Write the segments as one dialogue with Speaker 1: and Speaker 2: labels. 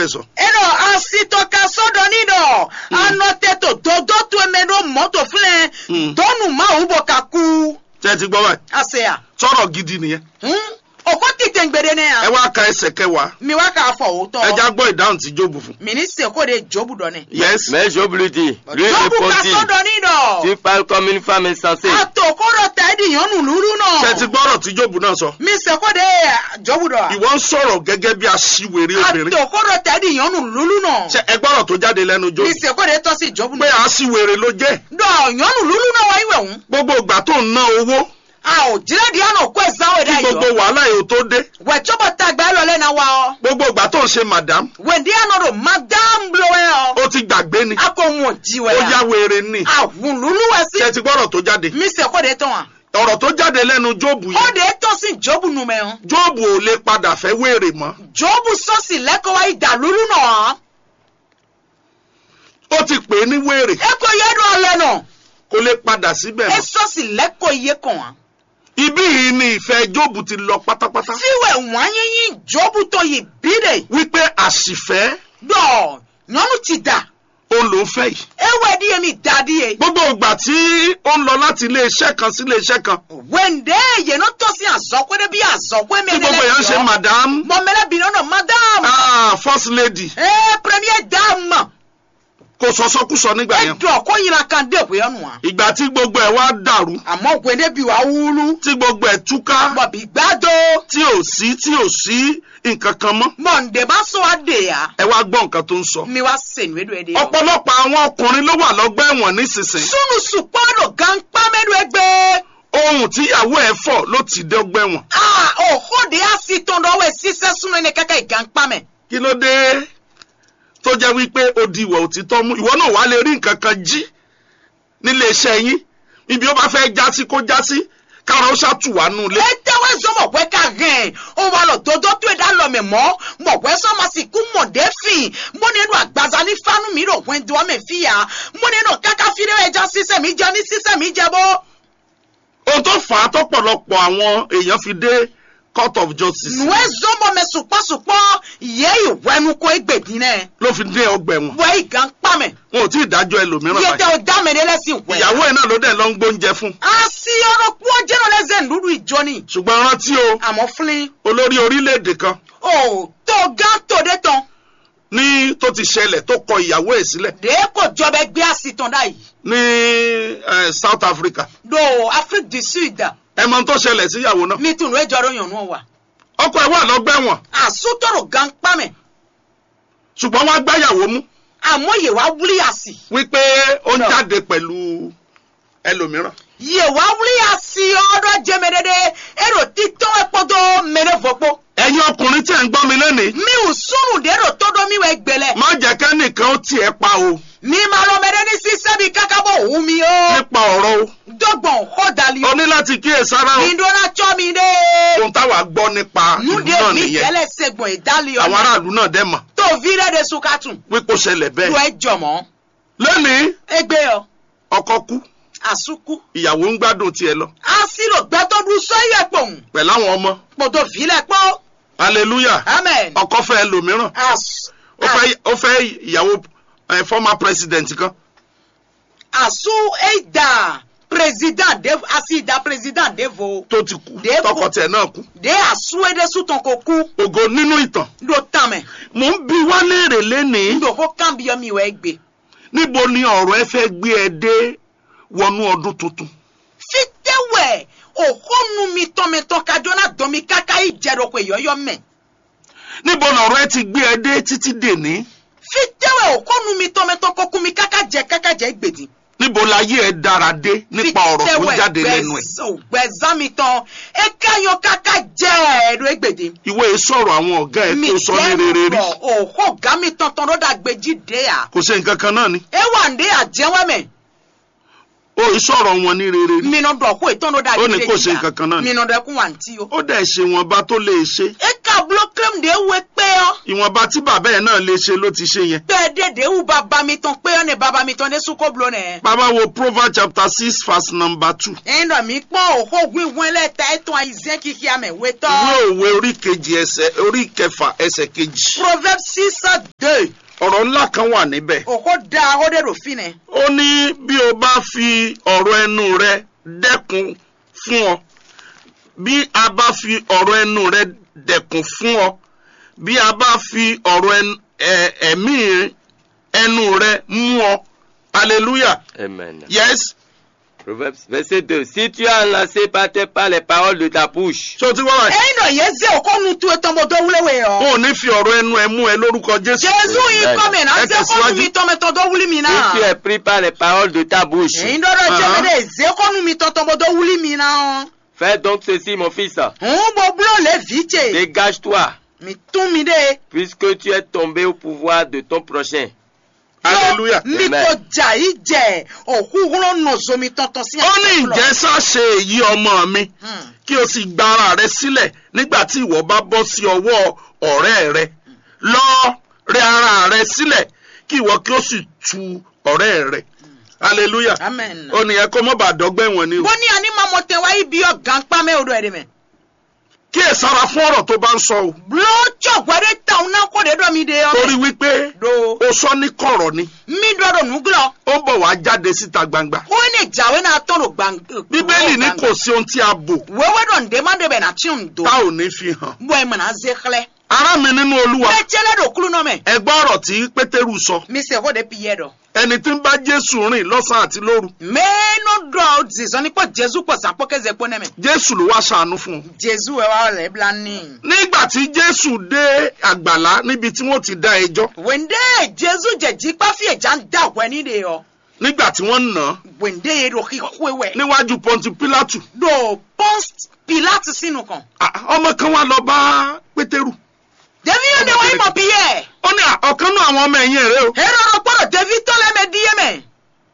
Speaker 1: bẹ́ẹ̀ sọ.
Speaker 2: eno asitɔka sɔdɔ ni dɔ anɔtɛtɔ dodo to eme ɖo mɔtò filɛ
Speaker 1: Mm.
Speaker 2: tɔnu mawu bɔ ka ku
Speaker 1: tẹ́ ẹ ti gbọ́ báyìí
Speaker 2: aseya
Speaker 1: sọ̀rọ̀ gidi nìyẹn.
Speaker 2: òkò tètè gbèdé ne
Speaker 1: ẹ
Speaker 2: ya
Speaker 1: wá ka ẹsẹ̀ kẹwàá
Speaker 2: mi wá kà fọ
Speaker 1: ẹ
Speaker 2: òótọ́
Speaker 1: já gbọ́ ìdáhùn tí jóòbù fún.
Speaker 2: mi ní sèkó de jobu dɔ ne
Speaker 1: yes
Speaker 3: Mais Job lui dit, lui
Speaker 2: jobu ka
Speaker 3: répondit,
Speaker 2: sɔdɔ ni dɔ
Speaker 3: tu parles comme une femme insensée.
Speaker 2: atòkó dɔ ta edi yɔnu lulu
Speaker 1: tẹ́ ẹ ti
Speaker 2: nɔ
Speaker 1: gbọ́rọ̀ tí jóòbù náà sọ.
Speaker 2: mi sèkó de jobu dɔ
Speaker 1: ìwọ ń sọ̀rọ̀ gẹ́gẹ́ bí aṣiwèrè obìnrin.
Speaker 2: atòkó dɔ ta edi yɔnu lulu nɔ
Speaker 1: ṣe ẹ gbọ́rọ̀ tó jáde lẹ́nu
Speaker 2: mi
Speaker 1: jóòbù.
Speaker 2: sèkó de tọ́ sí jobu
Speaker 1: pé
Speaker 2: nɔ
Speaker 1: aṣiwèrè ló jẹ́.
Speaker 2: dɔ yɔnu lulu nɔ wa iwɛ ŋu
Speaker 1: gbogbo ìgbà tó ń ná owó
Speaker 2: a ò jílẹ̀ di àná kó ẹ̀sáwó
Speaker 1: kí
Speaker 2: ẹ̀dá
Speaker 1: gbogbo
Speaker 2: yìí
Speaker 1: wàhálà yìí ó tó dé.
Speaker 2: wẹ̀tsọ́bọ̀ ta gba ẹ̀ lọ́lẹ́ na wa ọ́
Speaker 1: gbogbo ìgbà tó ń ṣe madam
Speaker 2: wẹ̀ndí àná do madam blow ẹ̀ ọ́
Speaker 1: ó ti gbàgbé ni.
Speaker 2: a kò wọ̀n jí
Speaker 1: ó
Speaker 2: wẹ̀
Speaker 1: yá
Speaker 2: ya
Speaker 1: wèrè ni.
Speaker 2: àwùn lulu wẹ̀ sí
Speaker 1: ṣe ti gbọ́rọ̀ tó jáde.
Speaker 2: mi sè kó de tán wa
Speaker 1: ọ̀rọ̀ tó jáde lẹ́nu jóòbù
Speaker 2: ó
Speaker 1: yìí.
Speaker 2: de tọ́ sí jọ́bù numẹ̀ ọ́
Speaker 1: jóòbù ò lè padà fẹ́ wèrè mọ́.
Speaker 2: jọ́bù sọ́ọ̀sì lẹ́kọ̀ọ́ wa ìdá lulu nà
Speaker 1: ó ti pè é ní wèrè.
Speaker 2: ọ́ ẹ kò yẹ dùn ọ̀lẹ́ nà
Speaker 1: kó lè padà síbẹ̀
Speaker 2: ẹ
Speaker 1: mọ́.
Speaker 2: sọ́ọ̀sì lẹ́kọ̀ọ́ iye kàn wá
Speaker 1: ibí yìí ni ìfẹ́ jóòbù ti lọ pátápátá.
Speaker 2: fíwẹ̀ wọ́n yín yín jọ́bù tó yìí bídè
Speaker 1: wípé àṣìfẹ́
Speaker 2: dọ̀ nyɔnu ti da
Speaker 1: òun ló ń fẹ́ yìí.
Speaker 2: ewé di yẹmi da di ye
Speaker 1: gbogbo ìgbà tí ó ń lọ láti ilé iṣẹ́ kan sí ilé iṣẹ́ kan
Speaker 2: wende yeno tɔsi azɔkwe de bi azɔkwe
Speaker 1: tí gbogbo èèyàn ń ṣe madam
Speaker 2: mɔmɛlɛ bi nɔnɔ madame
Speaker 1: ah, first lady
Speaker 2: ee premier dame
Speaker 1: kò sọsọkúsọ nígbà yẹn.
Speaker 2: edɔ ko yina kan de ko yɔnu wa
Speaker 1: ìgbà tí gbogbo ẹ̀ wá dàrú
Speaker 2: àmɔ wende bi wa wulu
Speaker 1: tí gbogbo ẹ̀ túká
Speaker 2: mɔ bi gbado
Speaker 1: tí ò sí tí ò sí nǹkan kan mọ́
Speaker 2: mɔ nde ba sɔ ade ya
Speaker 1: ẹ wá gbọ́ nǹkan tó ń sọ.
Speaker 2: mi wa senu edo ede yɔ
Speaker 1: ọ̀pọ̀lọpọ̀ àwọn ọkùnrin ló wà lọ́gbà ẹ̀wọ̀n nísinsìnyí
Speaker 2: sunu sukpɔdo gankpa mɛdo egbe
Speaker 1: ohun tíyàwó ẹ̀ fọ̀ ló ti dé ọgbà ẹ̀wọ̀n.
Speaker 2: aa oho de asi tɔn dɔ wɛ sisɛ sunu ne kɛkɛ gankpa mɛ
Speaker 1: kí ló dé tó jẹ́ wípé ó di ìwà òtítọ́ mú ìwọ náà wàá lè rí nǹkan kan jí nílé iṣẹ́ yín ibi ó bá fẹ́ já sí kó já sí kára ó ṣàtúwà nù lé.
Speaker 2: etewe zɔ mɔgɔɛ ka hɛn o wa lɔ dodo to da lɔ mɛ mɔ mɔgɔɛ sɔ ma si ku mɔde fi mɔne do agbaza ni fanu mi do wɛn do ame fi ya mɔne do kaka fi de ɛja sisɛ mi jɛ ni sisɛ mi jɛ bɔ
Speaker 1: ohun tó fà á tọ́pọ̀lọpọ̀ àwọn èèyàn fi dé court of justice
Speaker 2: nuwe zɔmɔ mɛ sukpɔsukpɔ ye iwɛnu ko egbedi nɛ
Speaker 1: ló fi dé ọgbà ẹ̀wọ̀n
Speaker 2: wɛ igan kpamɛ
Speaker 1: wọn ò tí ì dájọ́ ẹlòmíràn
Speaker 2: iye
Speaker 1: báyìí
Speaker 2: tɛ o dame de lɛ si wɛ
Speaker 1: ìyàwó ẹ̀ náà ló dẹ̀ lọ ń gbóúnjẹ fún
Speaker 2: asi ɔrɔ kpɔ jɛnɛ lɛ zɛ nudu ijɔni
Speaker 1: ṣùgbọ́n rántí o
Speaker 2: àmɔ filin
Speaker 1: olórí orílẹ̀-èdè kan
Speaker 2: o to gan to de tɔn
Speaker 1: ní tó ti ṣẹlẹ̀ tó kọ ìyàwó ẹ̀ sílẹ̀
Speaker 2: de ko jɔ bɛ gbé asi tɔn da yi
Speaker 1: ní eh, South Africa
Speaker 2: do afrique du sud.
Speaker 1: ẹ mọ ohun tó ṣẹlẹ̀ sí ìyàwó náà
Speaker 2: mi tun lóye jọrọ yàn nù wa
Speaker 1: ọkọ ẹ̀ wà lọ́gbà ẹ̀wọ̀n
Speaker 2: àsútọ̀rọ̀ gan pamẹ́
Speaker 1: ṣùgbọ́n wọ́n á gbáyàwó mú
Speaker 2: àmọ́ yè wá wúlí àsì
Speaker 1: wípé ó ń
Speaker 2: No.
Speaker 1: jáde pẹ̀lú ẹlòmíràn
Speaker 2: yè wá wúlí àsì ọ̀dọ̀ jẹ́mẹ́dẹ́dẹ́ èrò títọ́ ẹ̀pọ́dọ̀ mẹ́rẹ́fọ́pọ́
Speaker 1: ẹ̀yin ọkùnrin tí ẹ̀ ń gbọ́ mi lónìí
Speaker 2: mi ò sùnù dèrò tọ́dọ̀ mi wẹ̀ gbẹlẹ̀
Speaker 1: má jẹ́ kẹ́nìkan ó tiẹ̀ pa o
Speaker 2: mi máa lọ mẹ́rẹ́ ní sísẹ́ mi kákábọ̀ òun mi o
Speaker 1: nípa ọ̀rọ̀ o
Speaker 2: dọ́gbọ̀n kọ́dàlí
Speaker 1: o ní láti kíyè sára o
Speaker 2: mi dọ́nà tsọ́ mi dé
Speaker 1: ohun táwa gbọ́ nípa ìlú
Speaker 2: nude
Speaker 1: náà
Speaker 2: mi
Speaker 1: nìyẹn
Speaker 2: tẹ́lẹ̀ sẹ́gbọ̀n ìdálẹ́
Speaker 1: àwọn
Speaker 2: ọ̀nà
Speaker 1: aráàlú náà dẹ̀ mọ̀
Speaker 2: tó vi rẹ̀ de sukatun
Speaker 1: wípé ó ṣẹlẹ̀
Speaker 2: lu
Speaker 1: bẹ́ẹ̀
Speaker 2: ẹ̀ jọ̀mọ́
Speaker 1: lónìí
Speaker 2: egbe ọ
Speaker 1: ọkọ kú
Speaker 2: àsukú
Speaker 1: ìyàwó ń gbádùn tiẹ̀ lọ
Speaker 2: asiro gbẹtọdún sọyẹ pọhùn
Speaker 1: pẹ̀lú àwọn ọmọ
Speaker 2: kpọdọ filẹ kpọ
Speaker 1: hallelujah
Speaker 2: amen
Speaker 1: ọkọ fẹ́ ẹlòmíràn
Speaker 2: as
Speaker 1: ó fẹ́ ó fẹ́ ìyàwó eh, former president kan
Speaker 2: asu eida president de asida president devo
Speaker 1: tó ti kú
Speaker 2: Dèbò.
Speaker 1: tọkọ tiẹ̀ náà kú
Speaker 2: de asu ede sutọn ko ku
Speaker 1: ògo nínú ìtàn
Speaker 2: do tamẹ
Speaker 1: mò ń bi wá léèrè lénìí
Speaker 2: ndo ko kambiya mi wẹ gbe
Speaker 1: níbo ni ọ̀rọ̀ ẹ fẹ́ gbé ẹ dé wọnú ọdún tuntun
Speaker 2: fitewẹ òhónú mi tọmẹtọ kájọna dọmi kaka ìjẹrọ ko ìyọyọ mẹ
Speaker 1: níbo lọ̀rọ̀ ẹ ti gbé ẹ dé títí dèní
Speaker 2: fitewẹ òhónú mi tọmẹtọ kọkú mi kaka jẹ kaka jẹ gbèdì.
Speaker 1: níbo láyé ẹ dára dé nípa ọ̀rọ̀ tó ń jáde lẹ́nu ẹ̀
Speaker 2: gbẹ̀zámi tán ekayan kaka jẹ́ ẹ̀rọ egbèdè.
Speaker 1: ìwé sọ̀rọ̀ àwọn ọ̀gá ẹ tó sọ ní rere rí
Speaker 2: òhó gami tantan ló dàgbé jíde à.
Speaker 1: kò ṣe nǹkan kan náà ni
Speaker 2: ewa ndé àjẹwẹ́mẹ̀.
Speaker 1: ó sọ̀rọ̀ wọn ní rere rí
Speaker 2: minnu dọ̀ kó ìtàn ló dàgbé
Speaker 1: Ó ní kò ṣe nǹkan kan náà ni.
Speaker 2: minnu dẹ̀ kún wà ntí o.
Speaker 1: ó dẹ̀ ṣe ìwọ̀nba tó lè ṣe
Speaker 2: eka bulo krem de we pé ọ́.
Speaker 1: ìwọ̀nba tí bàbá ẹ̀ náà lè ṣe ló ti ṣe yẹn
Speaker 2: bẹ́ẹ̀ dédé wù bàbá mi tán pé ọ́ ní bàbá mi tán ní sukó bulo nẹ̀.
Speaker 1: bàbá wo proverbs chapter six verse number two
Speaker 2: ẹ̀yin dọ̀ mí pọ́n òhó wíwọ́n ẹlẹ́ta ẹ̀tàn àìsàn kìkì àmẹ̀ wé tán.
Speaker 1: ìwé òwe orí kejì ẹsẹ̀ orí kẹfà ẹsẹ̀ kejì
Speaker 2: proverbs six
Speaker 1: ọ̀rọ̀ ńlá kan wà níbẹ̀
Speaker 2: òkò da ó dé rò fi nẹ.
Speaker 1: ó ní bí o bá fi ọ̀rọ̀ ẹnu rẹ dẹ́kun fún ọ bí a bá fi ọ̀rọ̀ ẹnu rẹ dẹ́kun fún ọ bí a bá fi ọ̀rọ̀ ẹn- ẹ- ẹ̀mí ẹnu rẹ mú ọ hallelujah
Speaker 3: Amen.
Speaker 1: yes
Speaker 3: Proverbes verset 2. Si tu es enlacé par tes pas les paroles de ta bouche,
Speaker 1: ṣé o ti wá wáyé
Speaker 2: ẹyin náà yẹ zé òkò nu tu etọ́ mo tó wúléwé
Speaker 1: o
Speaker 2: ọ.
Speaker 1: ò ní fi ọ̀rọ̀ ẹnu ẹ mú ẹ lórúkọ jésù
Speaker 2: jésù yìí
Speaker 3: Amen.
Speaker 2: kọ́ mi náà
Speaker 1: Ẹ
Speaker 2: zé òkò nu
Speaker 1: tẹ̀síwájú.
Speaker 2: mi tọ́mẹtọ́ tó wúlí mi
Speaker 3: si
Speaker 2: náà.
Speaker 3: tu es pris par les paroles de ta bouche,
Speaker 2: ẹyin dọ́dọ̀ jẹ́
Speaker 1: Uh-huh.
Speaker 2: mi dé zé òkò nu mi tọ́tọ́ mo tó wúlí mi náà.
Speaker 3: fais donc ceci, mon fils.
Speaker 2: ń bọ búlọ̀ lé vìtse
Speaker 3: Dégage-toi,
Speaker 2: mi tún mi dé.
Speaker 3: puisque tu es tombé au pouvoir de ton prochain.
Speaker 1: hallelujah
Speaker 2: mi
Speaker 3: Amen.
Speaker 2: kò jà yìí jẹ òkú wúlò nọ̀zọ́ mi tọ̀tọ̀ sí
Speaker 1: ó ní ǹjẹ́ sáṣe èyí ọmọ mi
Speaker 2: Hmm.
Speaker 1: kí o sì gba ara rẹ sílẹ̀ nígbà tí ìwọ bá bọ́ sí ọwọ́ ọ̀rẹ́ rẹ lọ rẹ ara rẹ sílẹ̀ kí ìwọ kí o sì tu ọ̀rẹ́ rẹ hallelujah
Speaker 2: amen.
Speaker 1: ó ní ẹ kó mọ́ bá dọ́gbẹ́ wọn ni o
Speaker 2: bó ní àní máa mọ tẹ wáyé bí ọ̀gá ń pa mẹ́ odò ẹ̀rẹ̀ mẹ́.
Speaker 1: kí ẹ sára fún ọ̀rọ̀ tó bá ń sọ o
Speaker 2: lóòjọ́ gbọ́dọ̀ tàwọn náà kó de dọ́ mi de ọ.
Speaker 1: torí wípé
Speaker 2: do
Speaker 1: o sọ ní kọ̀rọ̀ ni
Speaker 2: mi dọ́dọ̀ nùgúlọ̀
Speaker 1: ó bọ̀ wá jáde síta gbangba
Speaker 2: ó ní ìjàwé náà tọ̀rọ̀ gbàǹgbà.
Speaker 1: bíbélì ní kò sí ohun tí a bò
Speaker 2: wẹ́wẹ́ dọ̀ ǹdẹ́ má débẹ̀ náà tí ò ń do.
Speaker 1: tá ò ní fi hàn
Speaker 2: bọ́ ẹ̀ mọ̀ náà zé xlẹ̀.
Speaker 1: ará mi nínú olúwa
Speaker 2: bẹ́ẹ̀ tiẹ́lẹ̀ dò kúlù náà mẹ́.
Speaker 1: ẹ gbọ́ ọ̀rọ̀ tí pétérù sọ
Speaker 2: mi sẹ́ kó de pi yẹ dọ̀.
Speaker 1: ẹni tí ń bá jésù rìn lọ́sàn-án àti lóru
Speaker 2: mẹ́ẹ́nù dọ̀ zizọ́ ní pọ̀ jésù pọ̀ sàpọ̀ kẹ́sẹ̀ pọ̀ nẹ́mẹ̀.
Speaker 1: jésù ló wá ṣàánú fún un
Speaker 2: jésù ẹ̀ wá rẹ̀ bla ní.
Speaker 1: nígbà tí jésù dé àgbàlá níbi tí wọ́n ti dá ẹjọ́
Speaker 2: wende jesu jẹji kpafi ẹja ń dà wẹ ní de yọ
Speaker 1: nígbà tí wọ́n nà án
Speaker 2: wende yẹ do kíkó wẹ
Speaker 1: níwájú pọ́ńtì pílátù
Speaker 2: do pons pilate sínú kan
Speaker 1: Ah, ọmọ kan wá lọ bá pétérù
Speaker 2: devi yóò de wáyé mọ bí yẹ
Speaker 1: ó ní à, ọ̀kan náà àwọn ọmọ ẹ̀yìn rẹ̀ o
Speaker 2: hẹrọ lọ gbọdọ devi tọlẹ mẹ díẹ mẹ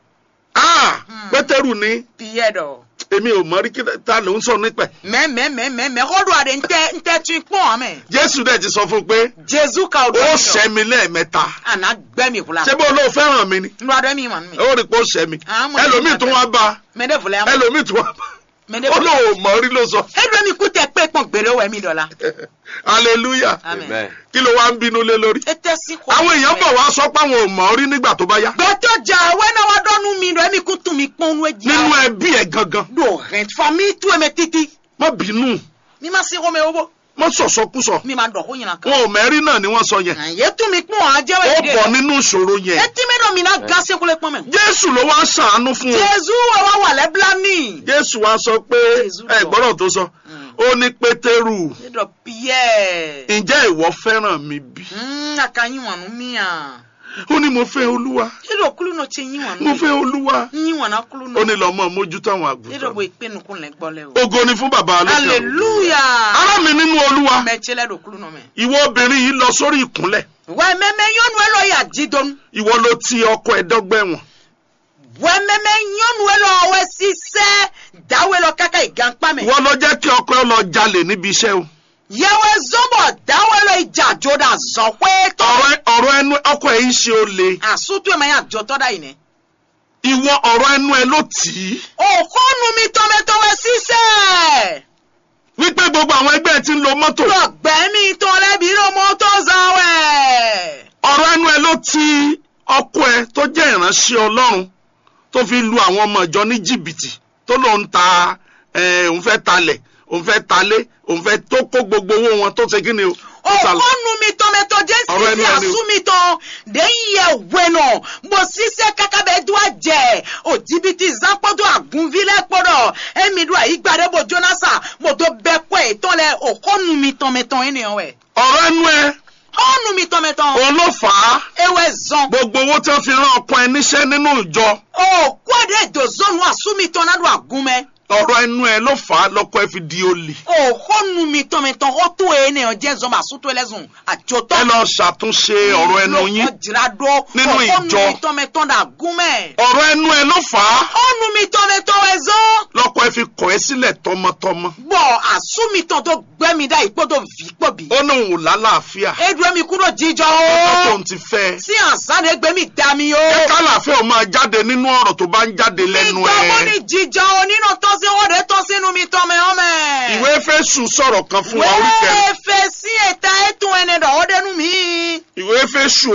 Speaker 1: Ah,
Speaker 2: Hmm.
Speaker 1: pétérù ní
Speaker 2: bí yẹ dọ
Speaker 1: èmi ò mọ rí kí ta ló ń sọ nípẹ̀
Speaker 2: mẹ mẹ mẹ mẹ mẹ kọdọ àdé ntẹ ntẹ tún pọn àmẹ
Speaker 1: jésù dẹ̀ ti sọ fún un pé
Speaker 2: jesu ka ọdọ
Speaker 1: ó
Speaker 2: mi
Speaker 1: ṣẹ́
Speaker 2: dọ
Speaker 1: mi lẹ́ẹ̀mẹ́ta
Speaker 2: àná gbẹmí kula
Speaker 1: ṣé bó ló fẹ́ràn mi ni
Speaker 2: nínú adọ mi mà mí
Speaker 1: ó rí i pé ó ṣẹ́ mi
Speaker 2: Ah, mo ní
Speaker 1: ẹlòmíì
Speaker 2: ìgbà
Speaker 1: tún
Speaker 2: tẹ-
Speaker 1: wá bá
Speaker 2: mẹ dẹ fúlẹ àmọ
Speaker 1: ẹlòmíì tún wá bá
Speaker 2: mẹ dẹ
Speaker 1: ó
Speaker 2: fúlẹ
Speaker 1: lóun ò mọ̀ rí ló sọ
Speaker 2: ẹdùn mi kú tẹ pé pọn gbèrè wẹ mi dọla
Speaker 1: hallelujah
Speaker 2: amen
Speaker 3: Amen.
Speaker 1: kí ló wá ń bínú lé lórí.
Speaker 2: ètè sí kọ
Speaker 1: àwọn èèyàn bọ̀ wá sọ pé àwọn ò mọ̀ ọ́ rí nígbà tó bá yá.
Speaker 2: gbẹtọ jà wẹnà wa dọnu mi dọ ẹmi kún tún mi pọn nu ẹjì
Speaker 1: nínú ẹbí ẹ gangan
Speaker 2: do rent fami tu ẹmẹ titi
Speaker 1: má bínú
Speaker 2: mi ma se kọmẹ owó
Speaker 1: má sọ̀sọ́kúsọ.
Speaker 2: mi ma dọ̀ kó yìnyín kan.
Speaker 1: wọn ò mẹ́rí náà ni wọ́n sọ yẹn.
Speaker 2: àyè tún mi pọ́n
Speaker 1: ó
Speaker 2: àjẹwé ìdè
Speaker 1: bọ̀ nínú ìṣòro yẹn.
Speaker 2: etí mi dọ̀ mi náà ga sekule pọ́n mẹ́.
Speaker 1: jésù ló wá ṣàánú fún un.
Speaker 2: jésù wà wà wà lẹ́bílá ní.
Speaker 1: jésù wá sọ pé
Speaker 2: Jésù
Speaker 1: ẹ
Speaker 2: bọ̀.
Speaker 1: gbọ́dọ̀ tó sọ
Speaker 2: Mm.
Speaker 1: ó ní pétérù
Speaker 2: nídọ̀ piyẹ́.
Speaker 1: ǹjẹ́ ìwọ fẹ́ràn mi bí?
Speaker 2: aka yín wà nù mí à.
Speaker 1: ó ní mo fẹ́ olúwa
Speaker 2: nídọ̀ kúlù náà ṣe yín wà nù.
Speaker 1: mo fẹ́ olúwa
Speaker 2: yín wà náà kúlù
Speaker 1: ó
Speaker 2: náà.
Speaker 1: ní lọ́mọ mójútó àwọn
Speaker 2: nídọ̀ bó
Speaker 1: àgùntàn.
Speaker 2: ìpinnu kún lẹ́ gbọ́ lẹ́ o.
Speaker 1: ògo ni fún bàbá alókè ọ̀run.
Speaker 2: hallelujah.
Speaker 1: ará mi nínú olúwa
Speaker 2: mẹ́tí lẹ́dọ̀ kúlù náà mẹ́.
Speaker 1: ìwọ obìnrin yìí lọ sórí ìkúnlẹ̀
Speaker 2: wẹ́mẹ́mẹ́ yọ́nu ẹ lọ yà jídọ́nu.
Speaker 1: ìwọ ló ti ọkọ ẹ dọ́gbẹ́wọ̀n
Speaker 2: wẹ́mẹ́mẹ́ yọ́nu ẹ lọ ọwẹ́ sísẹ́ dáwẹ́ lọ káká ìgànpá mẹ́.
Speaker 1: ìwọ ló jẹ́ kí ọkọ ẹ lọ jalè níbi iṣẹ́ o
Speaker 2: yẹwẹ zọbọ dáwọ lọ ìjà jọdá zọ pé tọ
Speaker 1: ọ̀rọ̀ ẹ- ọ̀rọ̀ ẹnu ọkọ ẹ yìí ṣe olè
Speaker 2: àsútù ẹ máa yà jọ tọdá yìí nẹ.
Speaker 1: ìwọ ọ̀rọ̀ ẹnu ẹ ló tì í
Speaker 2: òkúnu mi tọmẹtọmẹ sísẹ
Speaker 1: wípé gbogbo àwọn ẹgbẹ́ ẹ ti ń lo mọ́tò
Speaker 2: lọgbẹ mi tọlẹbi ló mọ tó zawẹ.
Speaker 1: ọ̀rọ̀ ẹnu ẹ ló ti ọkọ ẹ tó jẹ́ ìránṣẹ́ ọlọ́run tó fi lu àwọn ọmọ ìjọ ní jìbìtì tó lóun ta ẹ, òun fẹ́ talẹ̀ òun fẹ́ talé òun fẹ́ tó kó gbogbo owó wọn tó ṣe kí ni o tó ta lọ.
Speaker 2: òkúnu mi tọmẹtọ jẹ
Speaker 1: Ọ̀rọ̀ ẹnu
Speaker 2: sísẹ
Speaker 1: ẹni o.
Speaker 2: àsú mi tán lẹ́yìn yẹ wẹnà mo sísẹ kákábẹ dùn àjẹ òjìbìtì zanpọdọ àgùnvilẹ pọdọ ẹmi dùn àyígbàdé bo jonasa mo tó bẹ pẹ ìtọ́lẹ òkúnu mi tọmẹtọ ènìyàn wẹ.
Speaker 1: ọ̀rọ̀ ẹnu ẹ
Speaker 2: ọ̀nù mi tọmẹtọ.
Speaker 1: òun ló fà á
Speaker 2: ewé zan.
Speaker 1: gbogbo owó tí wọ́n fi rán ọkọ ẹ níṣẹ́ nínú ìjọ
Speaker 2: o kwade dozonu asumi tɔna do agunmɛ.
Speaker 1: ọ̀rọ̀ ẹnu ẹ ló fà á lọ́kọ ẹ fi di olè
Speaker 2: o xɔnu mi tɔmɛtɔ xɔ to ye ne ɔdze zɔn ma suto lɛ zɔn adzɔtɔ.
Speaker 1: ẹ lọ ṣàtúnṣe ọ̀rọ̀ ẹnu yín
Speaker 2: ɔdzra do.
Speaker 1: Nínú
Speaker 2: o
Speaker 1: ìjọ.
Speaker 2: xɔnu mi tɔmɛtɔ do agunmɛ.
Speaker 1: ọ̀rọ̀ ẹnu ẹ ló fà á
Speaker 2: xɔnu mi tɔmɛtɔ wɛ zɔn.
Speaker 1: lọ́kọ ẹ fi kọ̀ ẹ́ sílẹ̀ tọmọtọmọ
Speaker 2: bɔn asumi tɔ do gbɛmi da ikpɔ do vi kpɔ bi.
Speaker 1: ó ní òun ò lálàáfíà
Speaker 2: edue mi kúrò jíjɔ
Speaker 1: ọjọ́ tó
Speaker 2: o.
Speaker 1: ń ti fẹ́
Speaker 2: sí ànsán de gbɛmi dami o.
Speaker 1: ẹ kálàáfíà ò máa jáde nínú ọ̀rọ̀ tó bá ń jáde lẹ́nu
Speaker 2: ìgbàgbọ́ ní
Speaker 1: ẹ
Speaker 2: jíjɔ o nínú tọ́sí o de tọ́sínú mi tɔmɛ ɔmɛ.
Speaker 1: ìwé Éfésù sọ̀rọ̀ kan fún wa orí kẹrin
Speaker 2: wẹ́ẹ́ fẹ́ sí ẹ̀ta ẹ̀tún ẹni dọ̀ ọ́ dẹnu mi.
Speaker 1: ìwé Éfésù